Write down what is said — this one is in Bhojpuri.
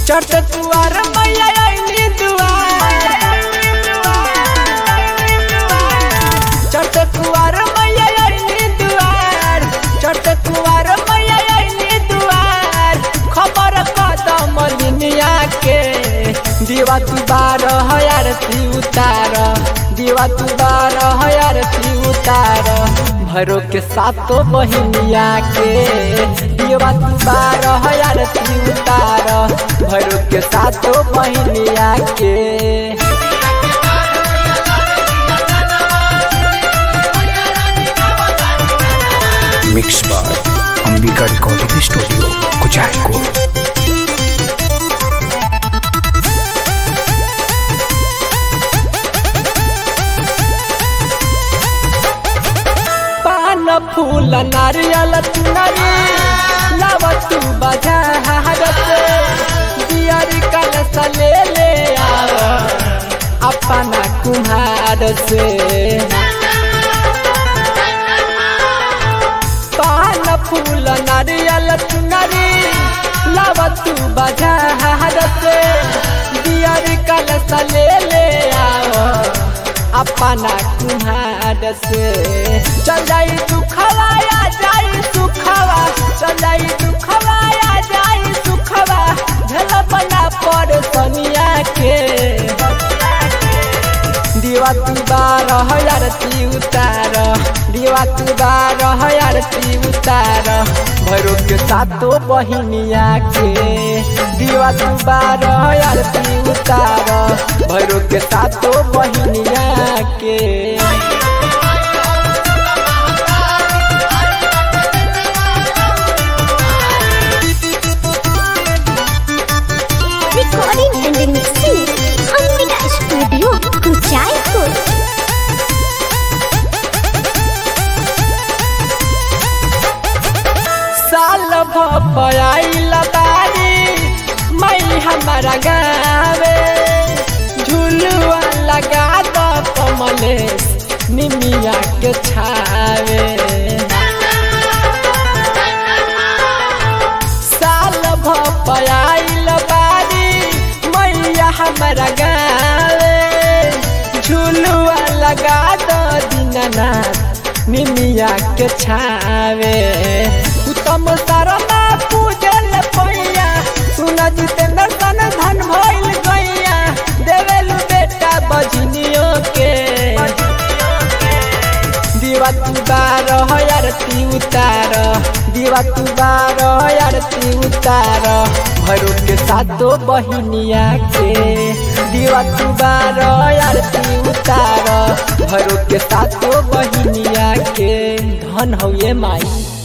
चट कुआर मैया आईनी दुआर चट कुआर मैया आईनी दुआर चट कुआर मैया आईनी दुआर खबर कदम दुनिया के दीवा तू बारह आरती उतार दीवा तू बारह आरती उतार भरो के सातो बहिनिया के दीवा तू बारह आरती उतार भरो के सातो बहिनिया के mix by Ambika recording studio Kuchaikot पान फूल नारियल चुनरी लव तू बाजार से दियारी कलश ले ले आओ अपना कुम्हार से पान फूल नारियल चुनरी लव तू बाजार से दियारी कलश ले ले आओ अपना कुम्हार से चल जाई दुखवा आ जाई सुखवा चल जाई दुखवा आ जाई सुखवा झल बना पर सनिया के दीवा तू बारह आरती उतार दीवा तू बारह आरती उतार भैरो के सातो बहिनिया के दीवा तू बारह आरती उतार भैरो के सातो बहिनिया के Recording and mixing Ambika Studio Kuchaipur. साल भपाइल बारी मई हमारा गावे झुलुआ लगा द कमलेश निमिया के छावे साल भपाइल बारी मैया हमारा गावे झुलुआ लगा द दीनानाथ निमिया के छावे उत्तम शर्मा पूजल पैया सुन जितेंद्र सन धन भइल गैया देवेलु बेटा बजनियो के दीवा तू बारह आरती उतार दीवा तू बारह आरती उतार भैरो के सातो बहिनिया के दीवा तू बारह आरती उतार भैरो के सातो बहिनिया के धन हउए माई